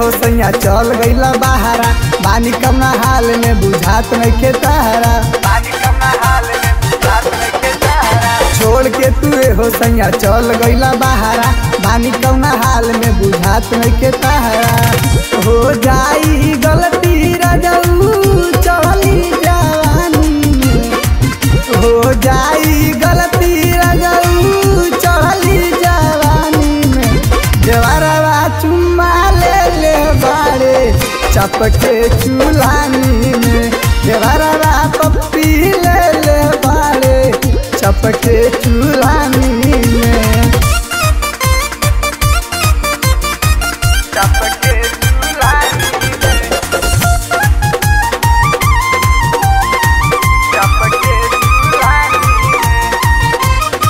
हो सैया चल गईला बहारा बानी कमना हाल में बुझात नइखे तारा बानी कमना हाल में बुझात नइखे तारा छोड़ के तू हो सैया चल गईला बहारा बानी कमना हाल में बुझात नइखे तारा हो जाई गलती रजऊ चली जवानी में हो जाई गलती रजऊ चली जवानी में देवरवा चुम्मा ले ले बाड़े चपके चूल्हानी में देवरवा पप्पी ले ले बाड़े चपके चूल्हानी में चपके चूल्हानी में चपके चूल्हानी में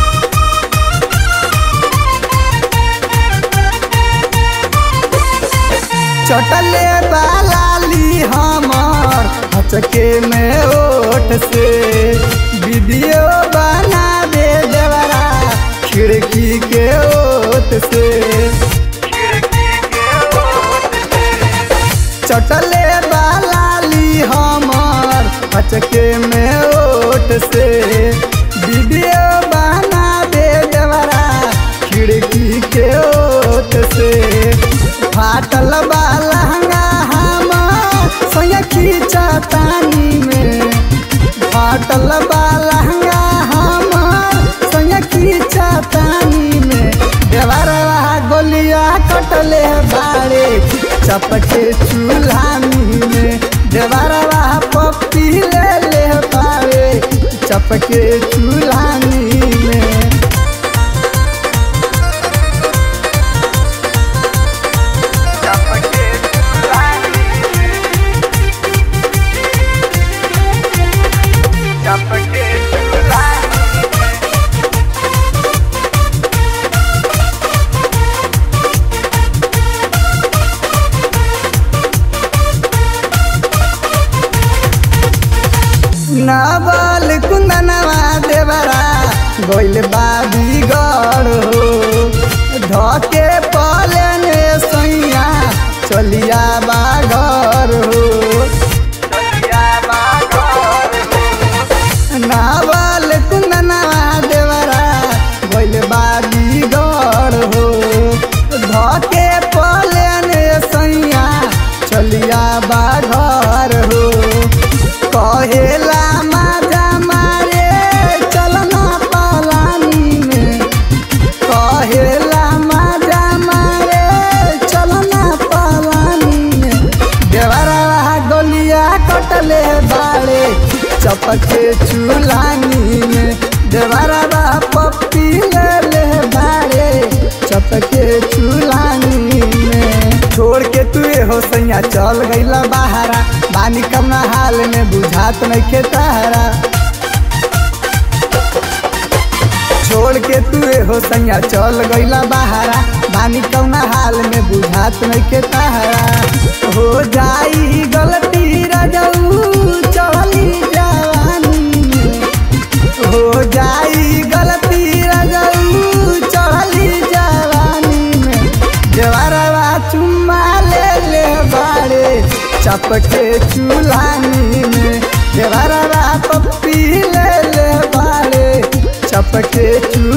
चटले बालाली हमर हचके में ओठ से वीडियो बना दे देवरा खिड़की के ओट से चटले बालाली हमर हचके में ओठ से वीडियो बना दे देवरा खिड़की के ओट से फाटल बा लहंगा हम सोया खींचतानी में फाटल बा लहंगा हम सोया खींचतानी में देवरवा गोलिया कटले बाड़े चपके चूल्हानी में देवरवा पप्पी ले ले बाड़े चपके चूल्हानी में चपके चूल्हानी में चपके चूल्हानी में नावल कुंदनवा देवरा गोइल बाबी गढ़ हो धके पलने सैया चलिया बाघर हो नावल कुंदनवा देवरा गोइल बाबी गढ़ हो धके पलने सैया चलिया बाघर हो कहेला माजा मारे चलना पलानी में कहेला माजा मारे चलना पलानी में देवरवा गोलिया कटले बाड़े चपके चूल्हानी में देवरवा पप्पी ले ले बाड़े चपके चूल्हानी में छोड़ के तू हो सैया चल गईला बहारा बानी कमना हाल में बुझात नइखे तारा छोड़ के तू हो सैया चल गईला बहारा बानी कौना हाल में बुझात नइखे तारा हो जाई गलती रजऊ चली जवानी में हो जाई गलती रजऊ चली जवानी में देवरवा चुम्मा ले ले बाड़े चपके चूल्हानी में देवरवा पप्पी ले ले बाड़े चपके चूल्हानी